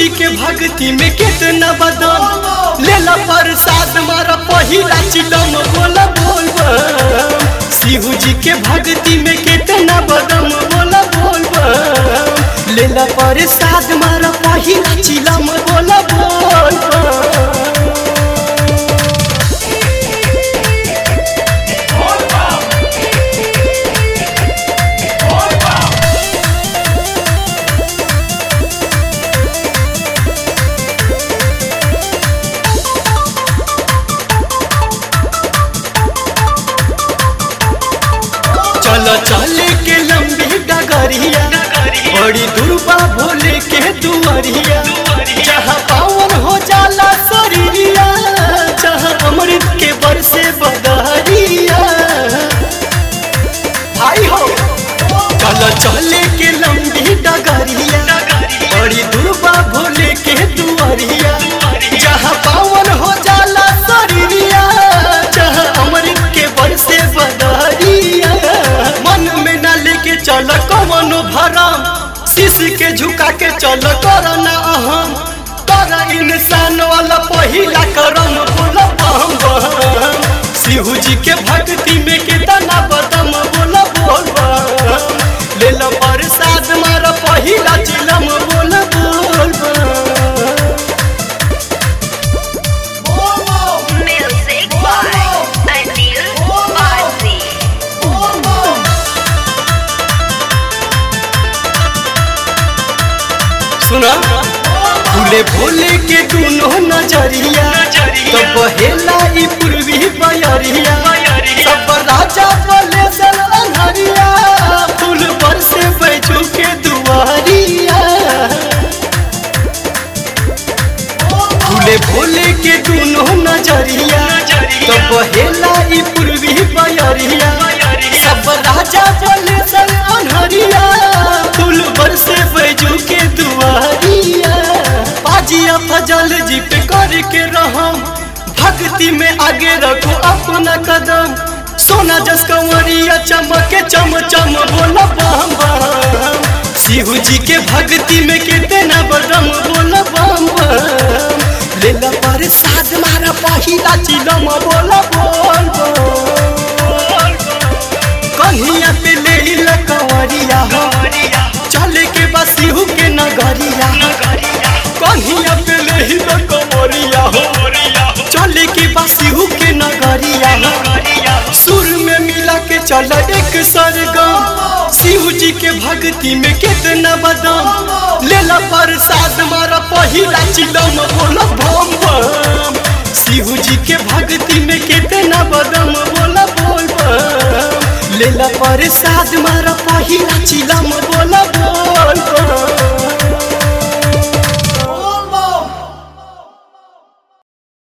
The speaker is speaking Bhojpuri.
जी के भक्ति में कितना बदम लेला प्रसाद मारा पहिला चिलम बोला बोल बम शिव जी के भक्ति में कितना बदम बोला बोल बम लेला प्रसाद मारा पहिला चिलम बोला बोल बम चलो चले के लंबी डगरिया बड़ी दुर्बा भोले के दुआरिया जहाँ पावन हो जाला शरीरिया जहाँ अमृत के बरसे बदहरिया भाई हो चलो चले के लंबी डगरिया बड़ी दुर्बा भोले के दुआरिया जहाँ पावन हो जाला शरीरिया जहाँ अमृत के बरसे बदहरिया मन में न लेके चल कवनो भरम शीश के झुका के चल करना अहम कर इंसान वाला पहिला करम बोल बम बम शिव जी के भक्ति में कितना बदम बोल बोल बम ले लो प्रसाद मार पहिला चिलम बोल बोल बम Music by Anil Bharti. सुना भूले भोले के दोनों नजरिया तो बहेला ई पूर्वी बयरिया सब राजा बोले सन अनहरिया फूल पर से बैठू के दुआरिया भूले भोले के दोनों नजरिया तो बहेला ई पूर्वी बयरिया सब राजा बोले सन अनहरिया फूल पर से बैठू के दुआरिया बाजिया फजल जी पे करके रहम भक्ति में आगे रखो अपना कदम सोना जस कंवरिया चमके चम चम बोला बम बम शिव जी के भक्ति में कितना बदम बोला बम बम लेला प्रसाद मारा पहिला चिलम बोला बोल बोल कन्हिया पे ले ला कंवरिया हो चले के बस शिव के नगरिया कन्हिया पे ले ला कंवरिया हो चले के बस शिव के नगरिया हो सुर में मिला के चल एक सरगम शिव जी के भक्ति में कितना बदम लेला प्रसाद मारा पहिला चिलम बोला बम बम शिव जी के भक्ति में कितना बदम बोला बोल बम लेला प्रसाद मारा पहिला चिलम